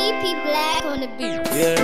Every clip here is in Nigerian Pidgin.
PP Black on the beat. Yeah.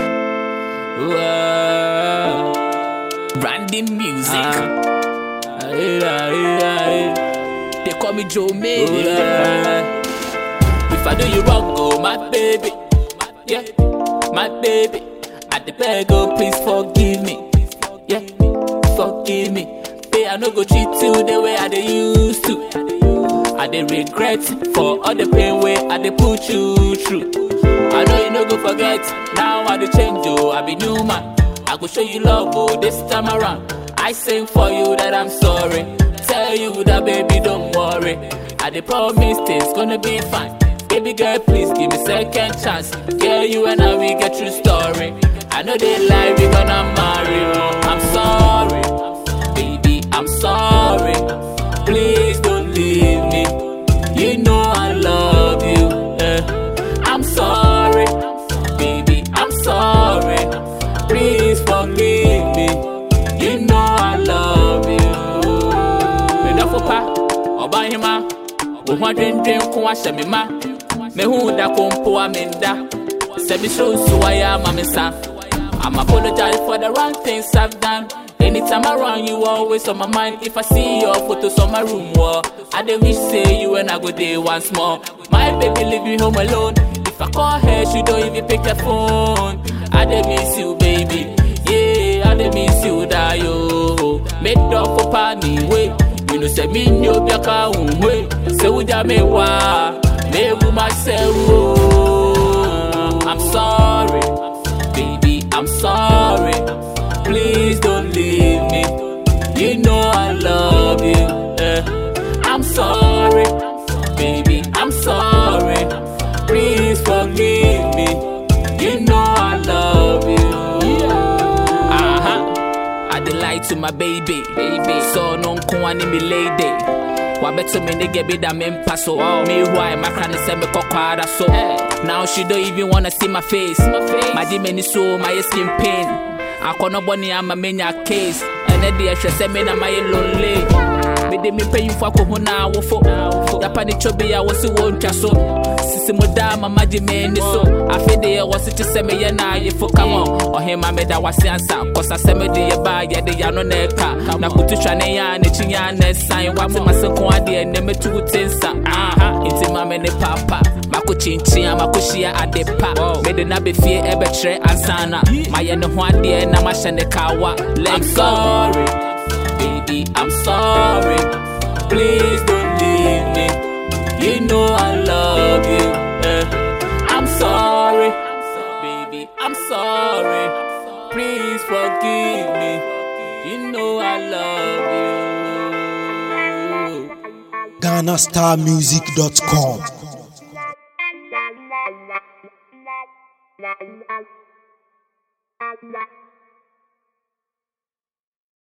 Whoa. Branding music. Ah. Aye, aye, aye. They call me Joe Made. Oh, yeah. If I do you wrong, oh my baby. Yeah, my baby. I the beg, oh please forgive me. Yeah, forgive me. Hey, I no go treat you the way I dey used to. I dey regret for all the pain where I dey put you through. I know you no go forget. Now I dey change, oh I be new man. I go show you love, oh this time around. I sing for you that I'm sorry. Tell you that baby don't worry. I dey promise things gonna be fine. Baby girl, please give me second chance. Girl, you and I we get true story. I know they lie, we gonna marry. I'm sorry, baby, I'm sorry. Please don't leave me. You know I love you. eh. I'm sorry, baby, I'm sorry. Please forgive me. You know I love you. Medafo pa, Obahima, wo ho adwendwen ko ahyɛ me ma. Mehu da ko mpo a menda. Sɛ me so nso ayɛ ama me nsa. I'm apologize for the wrong things I've done. Anytime around you, always on my mind. If I see your photos on my room wall, I dey wish say you and I go there once more. My baby leave me home alone. If I call her, she don't even pick the phone. I dey miss you, baby. Yeah, I dey miss you, die yo. Make up for pani way. You know say me no be a car way. Say we just me wa, me wu myself. oh. I'm sorry, baby. I'm sorry. Please don't leave me. You know I love you. eh. I'm sorry, baby. I'm sorry. Please forgive me. You know I love you. Uh-huh. I dey lie to my baby. baby. So no one in me lady. Wabeto me nigga be that me paso. Me why my clan say me kokwara so. Now she don't even wanna see my face. My demon is so my skin pain. Akɔnɔ bɔne ama menya case ɛnɛ deɛ hwɛ sɛ me na mayɛ lonely mede me mpanyimfo akɔhu na awofo yapa ne twɔ bi a wɔ se wɔntwa so sisi mu daa mama gye m'ani so afe deɛ wɔ se te sɛ meyɛ na ayefo kama ɔhema meda wase ansa kɔsa sɛ mede yɛ baa yɛde yano na ɛka na kotu twa ne yɛ a n'akyi yɛ a na ɛsan wate ma se ko adeɛ nnɛ mɛtu wo te nsa aha nti ma me ne papa mako kyinkyin a mako hyia ade pa mede na bɛfie ɛbɛkyerɛ ansana mayɛ ne ho adeɛ na mahyɛ ne kawa I'm sorry, baby, I'm sorry. Please don't leave me. You know I love you. eh. I'm sorry, baby, I'm sorry. Please forgive me. You know I love you. GhanaStarMusic.com. La la la la la la la la la